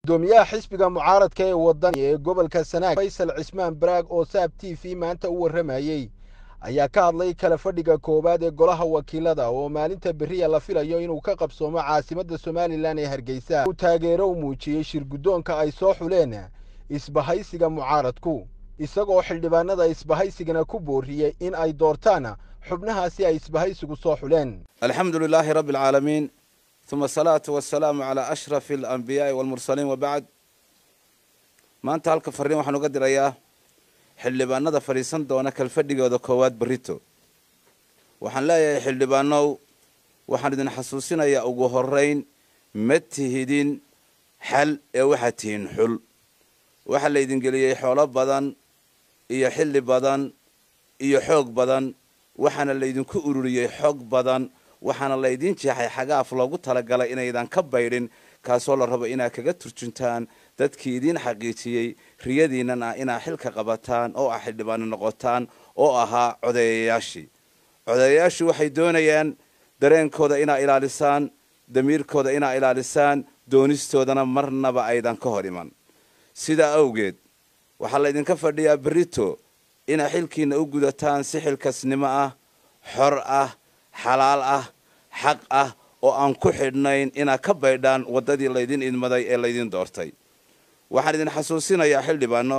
gudoomiyaha xisbiga mucaaradka ee wadani ee gobolka sanaag faysal cismaan baraag oo saab t v maanta u warramayey ayaa ka hadlay kala fadhiga koowaad ee golaha wakiilada oo maalinta beriya la filayo inuu ka qabsoomo caasimadda somalilan ee hargeysa uu taageero u muujiyey shir guddoonka ay soo xuleen isbahaysiga mucaaradku isagoo xildhibaanada isbahaysigana ku booriyey in ay doortaan xubnahaasi ay isbahaysigu soo xuleen alxamdu lilaahi rabbi alcaalamiin uma asalaatu wasalaamu calaa ashrafi alambiyaai walmursaliin wabacd maanta halka farriin waxaan uga dirayaa xildhibaanada fadhiisan doona kalfadhigooda koowaad berrito waxaan leeyahay xildhibaanow waxaan idin xasuusinayaa ugu horayn ma tihidin xal ee waxaad tihiin xul waxaa laydin geliyey xoolo badan iyo xilli badan iyo xoog badan waxaana laydinku ururiyey xoog badan waxaana laydin jeexay xagaaf loogu talagalay inaydan ka baydhin kaasoo la rabo inaad kaga turjuntaan dadkii idiin xaqiijiyey riyadiinnan ah inaad xilka qabataan oo ah xildhibaano noqotaan oo ahaa codeeyayaashii codeeyayaashii waxay doonayaan dareenkooda inaa ilaalisaan damiirkooda inaa ilaalisaan doonistoodana marnaba aydan ka hor iman sidaa awgeed waxaa laydinka fadhiyaa berito inaa xilkiinna u gudataan si xilkasnimo ah xor ah xalaal ah xaq ah oo aan ku xidhnayn inaad ka baydhaan waddadii laydin idmaday ee laydin doortay waxaan idin xasuusinayaa xildhibaano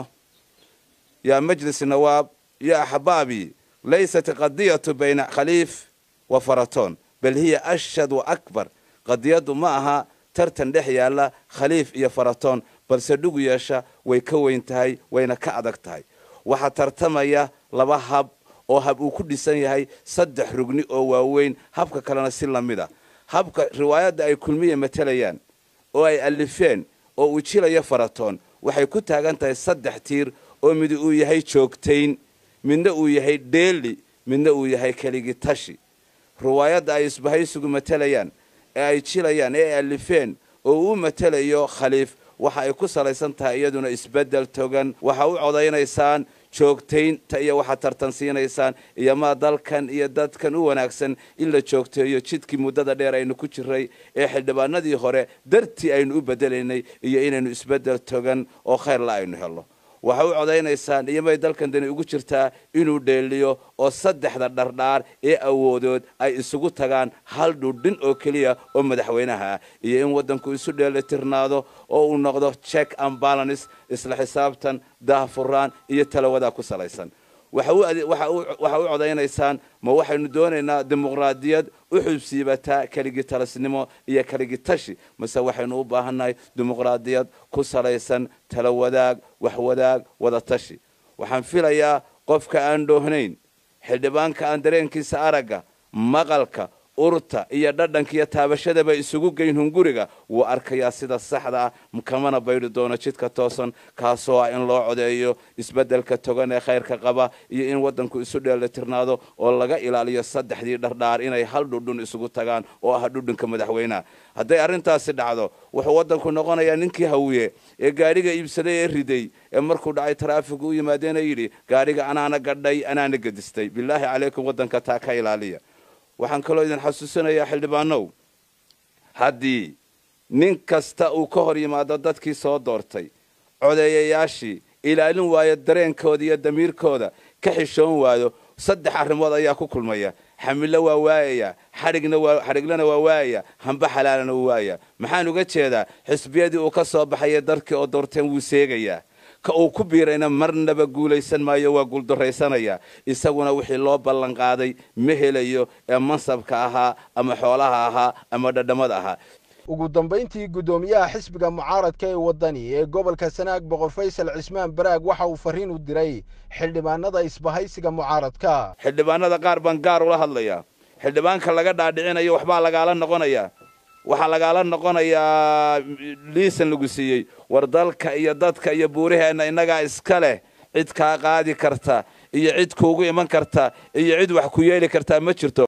yaa majlis nawaab yaa axbaabii laysat qadiyatu bayna khaliif wa faratoon bal hiya ashad wa akbar qadiyaddu ma aha tartan dhex yaalla khaliif iyo faratoon balse dhugu yeesha way ka weyn tahay wayna ka adag tahay waxaa tartamaya laba hab oo hab uu ku dhisan yahay saddex rugni oo waaweyn habka kalena si lamid a habka riwaayadda ay kulmiya matalayaan oo ay alifeen oo uu jilayo faratoon waxay ku taagan tahay saddex tiir oo mid uu yahay joogtayn midna uu yahay dheeli midna uu yahay keligi tashi riwaayadda ay isbahaysigu matalayaan ee ay jilayaan ee ay alifeen oo uu matalayo khaliif waxa ay ku salaysan tahay iyaduna isbeddel togan waxa u codaynaysaan joogtaynta iyo waxaad tartansiinaysaan iyo maa dalkan iyo dadkan u wanaagsan in la joogteeyo jidkii muddada dheer aynu ku jiray ee xildhibaanadii hore dartii aynu u bedelaynay iyo inaynu isbeddel togan oo khayrla aynu helno waxa u codaynaysaan iyo may dalkan dani ugu jirtaa inuu dheeliyo oo saddexda dhardhaar ee awoodood ay isugu tagaan hal dhudhin oo keliya oo madaxweynaha ah iyo in waddanku isu dheelitirnaado oo uu noqdo check and balance isla xisaabtan daahfuraan iyo talawadaa ku salaysan waxa u codaynaysaan ma waxaynu doonaynaa dimuqraadiyad u xubsiibataa keligi talasnimo iyo keligi tashi mase waxaynu u baahannahay dimuqraadiyad ku salaysan talawadaag waxwadaag wada tashi waxaan filayaa qofka aan dhoohnayn xildhibaanka aan dareenkiisa aragga maqalka urta iyo dhadhanka iyo taabashadaba isugu geyn hunguriga wuu arkayaa sida saxda ah kamana baydhi doono jidka toosan kaasoo ah in loo codeeyo isbeddelka togan ee khayrka qaba iyo in waddanku isu dheelitirnaado oo laga ilaaliyo saddexdii dhardhaar inay hal dhudhun isugu tagaan oo ah dhudhunka madaxweynaha hadday arrintaasi dhacdo wuxuu waddanku noqonayaa ninkii hawiye ee gaadhiga iibsaday ee riday ee markuu dhacay taraafigu u yimaadeena yidhi gaadhiga anaana gadhay anaana gedistay bilaahi calaykum waddanka taa ka ilaaliya waxaan kaloo idin xasuusinayaa xildhibaanow haddii nin kasta uu ka hor yimaado dadkii soo doortay codeeyayaashii ilaalin waayo dareenkooda iyo damiirkooda ka xishoon waayo saddex arrimood ayaa ku kulmaya xamillo waa waayaya xadhiglana waa waayaya hamba xalaalana wuu waaya maxaan uga jeedaa xisbiyadii uu ka soo baxaya darkii oo doorteen wuu seegayaa ka uu ku biirayna marnaba guulaysan maayo waa guuldarraysanayaa isaguna wixii loo ballan qaaday ma helayo ee mansabka ahaa ama xoolaha ahaa ama dhadhamada ahaa ugu dambayntii guddoomiyaha xisbiga mucaaradka ee waddani ee gobolka sanaag boqor faysal cismaan baraag waxa uu farriin u diray xildhibaanada isbahaysiga mucaaradka xildhibaanada qaar baan gaar ula hadlayaa xildhibaanka laga dhaadhicinayo waxbaa lagaala noqonayaa waxaa lagaala noqonayaa liisan lagu siiyey war dalka iyo dadka iyo buuraheenna innagaa iska leh cid kaa qaadi karta iyo cid kuugu iman karta iyo cid wax ku yeeli kartaa ma jirto